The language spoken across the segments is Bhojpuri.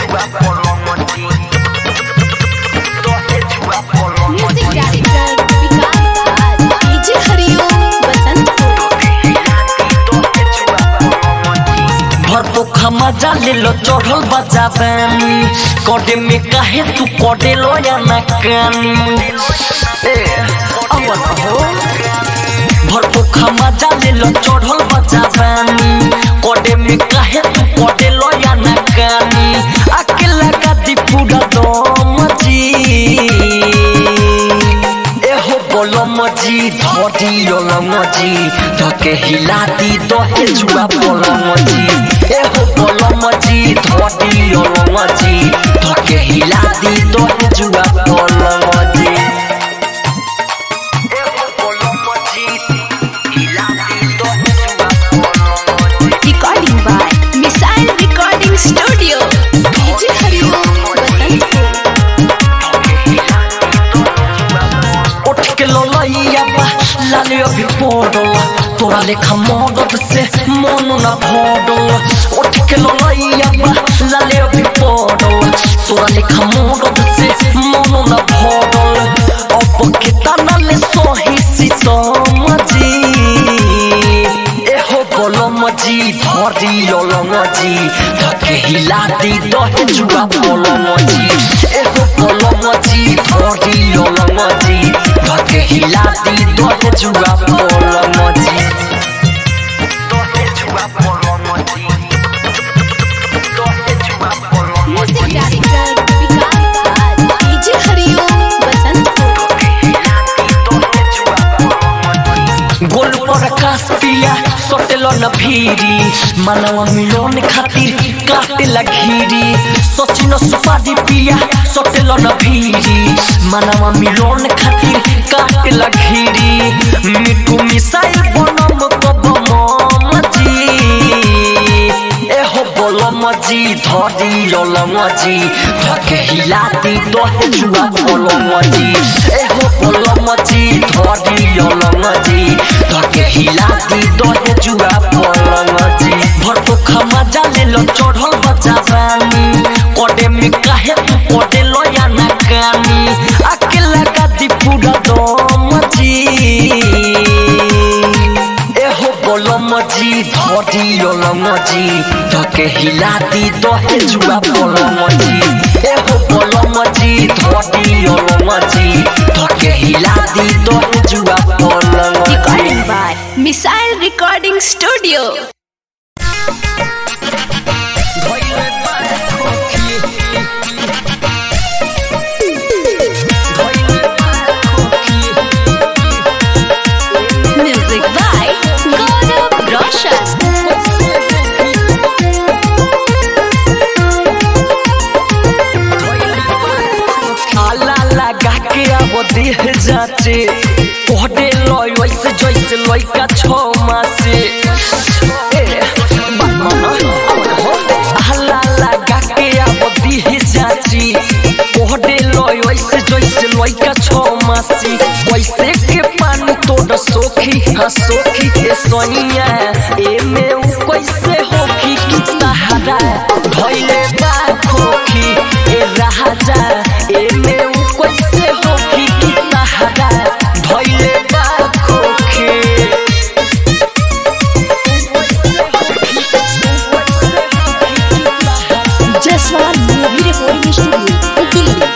Music director Vikas Raj DJ Hariom Basantpur भर तो खमा जाले लो चढ़ल बजाबानी कोडे में काहे तू कोडे लो या ना कानी ए अवन हो भर तो खमा जाले लो चढ़ल बजाबानी कोडे में काहे तू कोडे लो या ना कानी अकेला का दी पूरा दम जी एहो बोलो मजी धोती योलो मजी धके हिलाती तो हे जुआ बोलो मजी एहो बोलो मजी धोती योलो मजी धके हिलाती तो हे जुआ बोलो मजी एहो बोलो मजी हिलाती तो हे जुआ बोलो मजी recording by missile recording studio DJ Hariom Basantpur उठ के ललैया बा लाले अभी पड़ल तोरा लेखा मदद से मन न भरल उठ के ललैया बा लाले अभी पड़ल तोरा लेखा मदद से मन न भरल अब के तना ले सही सीतम जी एहो बोलम जी धरी ललम जी धके हिलाती दहे जुआ बोलम जी एहो बोलम जी धरी ललम जी धके हिलाती दहे जुआ बोलम जी दहे जुआ बोलम जी दहे जुआ बोलम music director Vikas Raj DJ Hariom Basantpur गोल पर आकाश पिया सोटेलो न भीरी मानव मिलोन खातिर काटे लघीरी सचिन सुपारी पिया सोटेलो न भीरी मानव मिलोन खातिर काटे लघीरी मिठू मिसाइल बनम कब मजी एहो बोलम जी धरी ललम जी धके हिलाती दहे जुआ बोलम जी एहो बोलम जी धरी ललम जी धके हिलाती दहे जुआ बोलम जी भर तो खमा जाले लो चढ़ल बजाबानी कोडे में काहे तू कोडे लो या ना कानी अकेला का दी पूरा दम जी एहो बोलम जी धरी ललम जी धके हिलाती दहे जुआ बोलम जी एहो बोलम जी धरी ललम जी धके हिलाती दहे जुआ बोलम जी recording by missile recording studio धइले बाए खोखी धइले बाए खोखी म्यूजिक बाय गौरव रोशन आला लगा के अब देह जाचे कोहडे लय वैसे जैसे लइका छो मासे ए, बात माना, अब हो। आला लगा के अब देह जाची कोहडे लय वैसे जैसे लइका छो मासी वैसे के पानी तोड़ सोखी हाँ सोखी के सोनिया ए में उ कैसे होखी कि सहारा धइले बा खोखी ए राजा ए में उ कैसे होखी कि सहारा धइले बा खोखी Jaiswal movie recording studio Delhi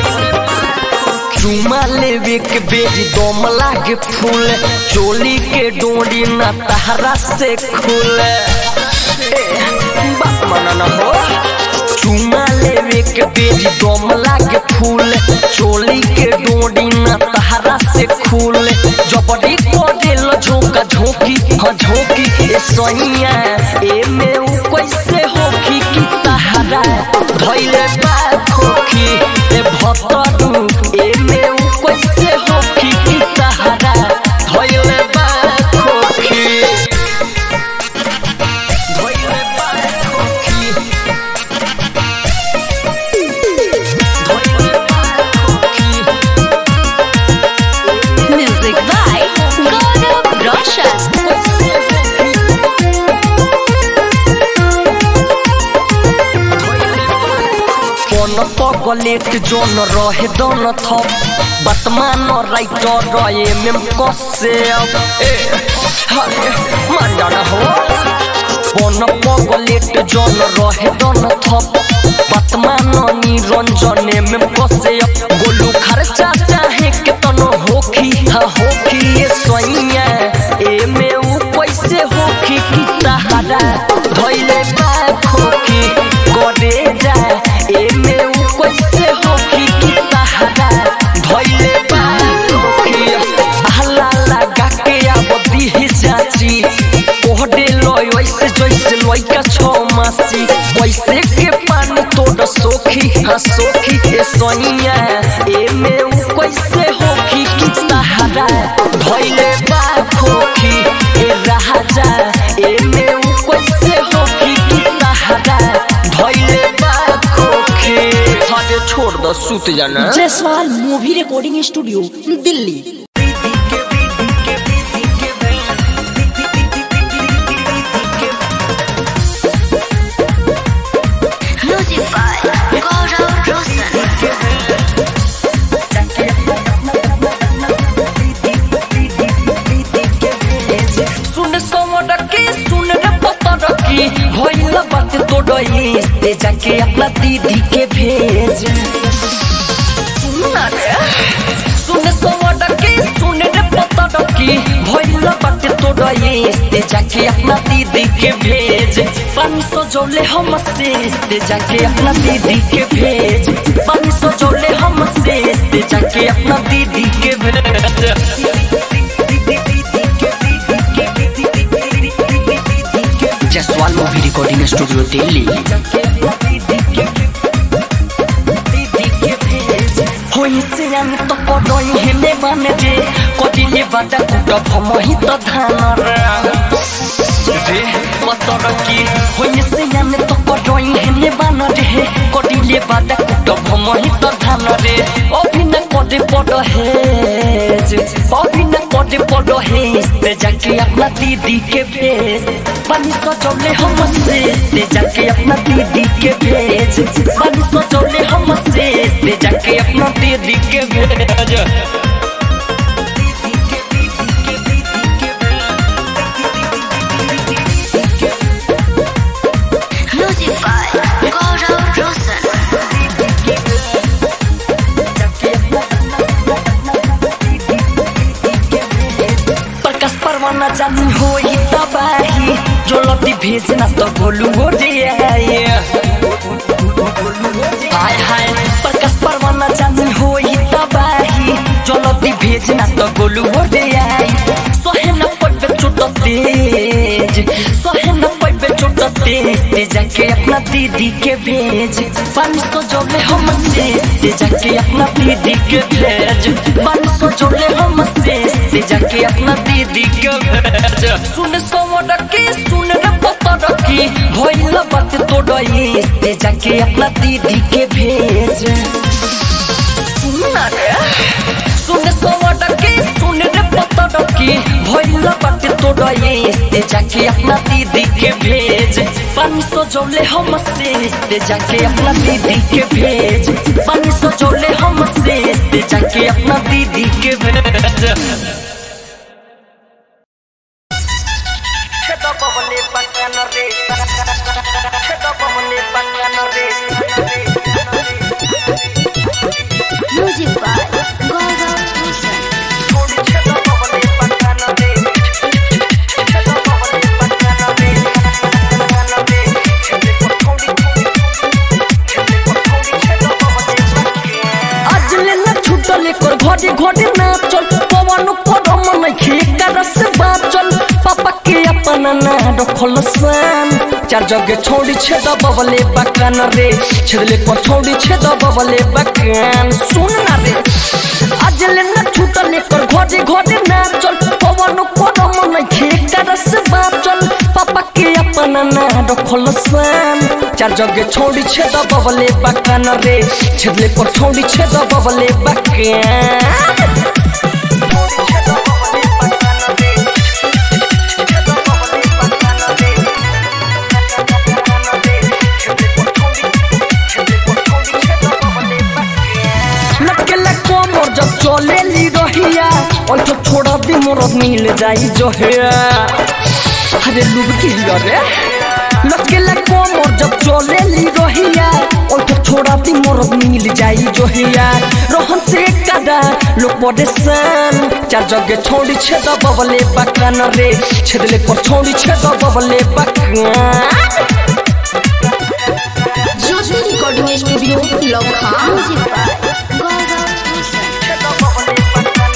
चुमा लेवे के बेरी दम लागे फूल चोली के डोरी न तहरा से खुले ए, बात माना न हो चुमा लेवे के बेरी दम लागे फूल चोली के डोरी न तहरा से खुले जबरी को दिल झोंका झोंकी हाँ झोंकी ए सैया ए में उ कैसे होखी कि तहरा धइले बा खोखी ए भतरू ए में उ कैसे होखी कि तहरा धइले बा खोखी धइले बा खोखी धइले बा खोखी म्यूजिक बाय गौरव रोशन बन पगलेट जोन रहे दन थप वर्तमान राइटर रहे में कसे ए हरे मान जाना हो बन पगलेट जोन रहे दन थप वर्तमान निरंजने में कसे गोलू खर्चा चाहे के तनो होखी हा होखी ये सोइया ए में उ कैसे होखी की तहरा धइले बा खोखी करे जा ए में उ कैसे होखी की तहरा धइले बा खोखी हल्ला लगा के अब दिही चाची ओहडे लय वैसे जैसे लइका छो मासी वैसे के पानी तोड़ सोखी हाँ सोखी ए सोइया ए में उ कैसे होखी की सहारा धइले बा खोखी ए राजा ए में उ कैसे होखी की सहारा धइले बा खोखी हटे छोड़ दो सूत जाना Jaiswal movie recording studio Delhi Music by Gaurav Roshan. सुन समर के सुन रे पतर की होइल बात तोड़ई ते जाके अपना दीदी के भेज सुन ना रे सुन समर के सुन रे पतर की होइल बात तोड़ई ते जाके अपना दीदी के भेज पानी सौ जोले हम से ते जाके अपना दीदी के भेज पानी सौ जोले हम से ते जाके अपना दीदी के भेज Jaiswal movie recording studio Delhi होइसियान त पडoi हेले बाने रे कटिले बाटा कुट भमहि त धान रे रे पतर कि होइसियान त पडoi हेले बान रे कटिले बाटा कुट भमहि त धान रे अभिन कदे पड हेज अभिन कदे पड हेज ते जाके अपना दीदी के भेज पानी सजौले हम से ते जाके अपना दीदी के भेज पानी सजौले हम से ते जाके अपना दीदी के भेज Music by Gaurav Roshan. Prakash परवाना जानी होई तबाही जो लती भेजना तो गोलू हो जाए हाय हाय प्रकाश परवाना जानी होई तबाही जो लती भेजना तो गोलू हो जाए सोहे न पड़बे चोट तेज सोहे न पड़बे चोट तेज ते जाके अपना दीदी के भेज पानी सौ जोले हम से ते जाके अपना दीदी के भेज पानी सौ जोले हम से ते जाके अपना दीदी के भेज सुन सवर के सुन रे पतर की भइल बात तोड़ई ते जाके अपना दीदी के भेज सुन ना रे सुन सवर के सुन रे पतर की भइल बात तोड़ई ते जाके अपना दीदी के भेज पानी सौ जोले हम से ते जाके अपना दीदी के भेज पानी सौ जोले हम से ते जाके अपना दीदी के भेज Cheto bobole bakana re Cheto bobole bakana re Music by Gaurav Roshan. Thodi cheto bobole bakana re Cheto bobole bakana re Bakana re Chete ko thodi Chete ko thodi cheto bobole bakana आज लेला छुटल कर घड़ी घड़ी नाचल पवन परम नइखे करस बाचल पापा के अपन ना रखल सान चार जगे छोड़ी छेद बबले बकान रे छेदले पर छोड़ी छेद बबले बकान सुन ना रे आज लेला छुटल कर घड़ी घड़ी नाचल पवन परम नइखे करस बाचल पापा के अपन ना रखल सान चार जगे छोड़ी छेद बबले बकान रे छेदले पर छोड़ी छेद बबले बकान और तो छोड़ा दी मोर मिल जाई जो है अरे लुबकी रे लटकेला कोमर जब चले ली रहिया और तो छोड़ा दी मोर मिल जाई जो हिया रोहन से कदा लोग बड़े सन चार जगह छोड़ी छेद बबले बकान रे छेदले पर छोड़ी छेद बबले बकान Jyoti recording studio Lakhan music by Gaurav Bhushan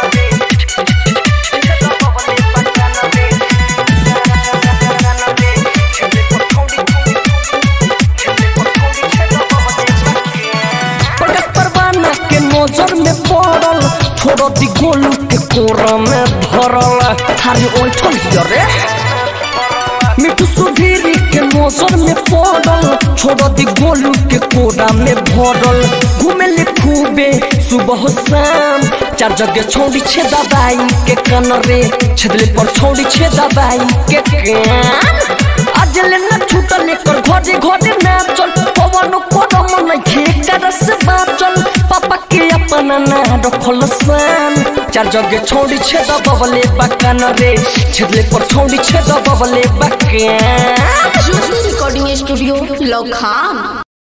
Prakash परवाना के नजर में पड़ल छोड़ दी गोलू के कोरा में धरल हारी ओठल रे मिठू सुधीरी के नजर में पड़ल छोड़ दी गोलू के कोरा में भरल घूमे ले खूबे सुबह शाम चार जगह छोड़ी छे दबाई के कन रे छदले पर छोड़ी छे दबाई के कान आज ले ना छूटल एकर घरे घरे नाचल पवन करम नहीं खेकर से बाचल पापा के अपना ना रखल सान चार जगह छोड़ी छे दबले बकान रे छदले पर छोड़ी छे दबले बकान ज्योति रिकॉर्डिंग स्टूडियो लखन